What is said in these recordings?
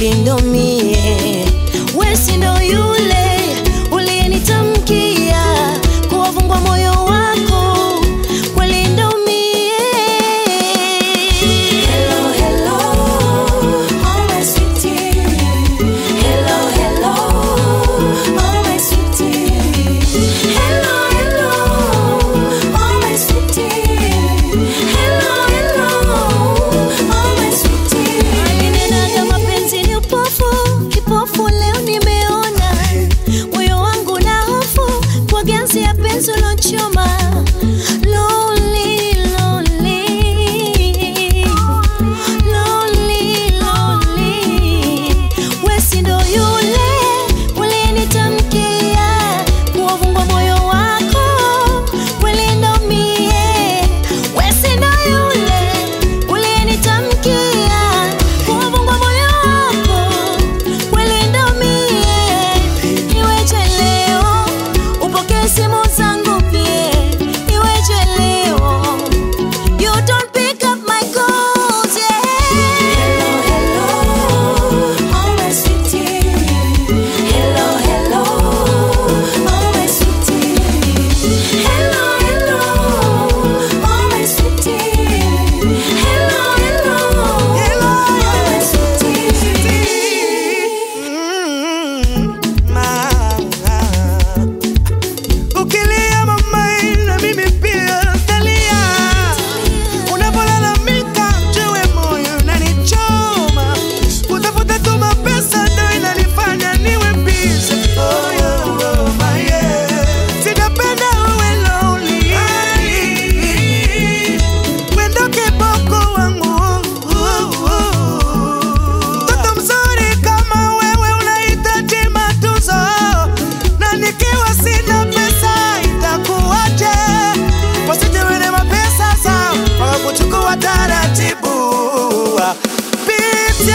kweli ndo mie, wesi ndo yule uliyenitamkia kuwafungwa moyo wako, kweli ndo mie. Hello, hello, oh my sweetie. Hello, hello, oh my sweetie. Hello, hello, oh my sweetie. Hello, hello, oh my sweetie. Alinena mapenzi ni upofu, kipofu leo nimeona. Moyo wangu na hofu kwa ganzi ya penzi ulochoma. Lonely, lonely. Lonely, lonely. Wesi ndo yule uliyenitamkia kuwafungwa moyo wako, kweli ndo mie. Wesi ndo yule uliyenitamkia kuwafungwa moyo wako, kweli ndo mie. Iweje leo upokee simu zangu pie, iweje leo You don't pick up my calls, yeah. Hello, hello, oh my sweetie. Hello, hello, oh my sweetie. Hello, hello, oh my sweetie. Hello, hello, oh my sweetie. Ukilia mama na mimi pia talia, unapolalamika jue moyo unanichoma, kutafuta tu mapesa ndo inanifanya niwe busy. Oh, yeah, oh, my, yeah. Sitapenda uwe lonely. Wendo kiboko wangu. Mtoto mzuri kama wewe unahitaji matunzo, na nikiwa sina pesa itakuwaje? Wasije wene mapesa zao wakakuchukua taratibu. Pitie.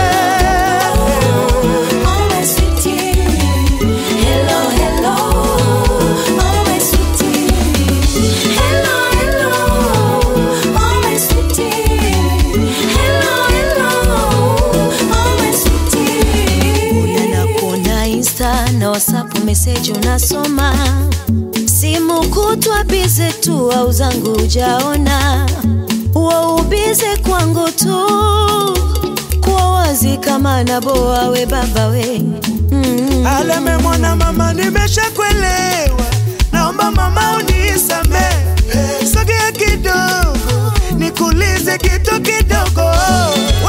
Oh my sweetie, hello hello, oh my sweetie, hello hello, oh my sweetie, hello hello, oh my sweetie. Unaenda kuona Insta na WhatsApp message unasoma, simu kutwa bize tu au zangu ujaona, huo ubize kwangu tu kuwa wazi kama naboa we baba we mm. Aleme mwana mama, nimeshakuelewa, naomba mama unisamehe. Sogea kidogo, nikuulize kitu kidogo.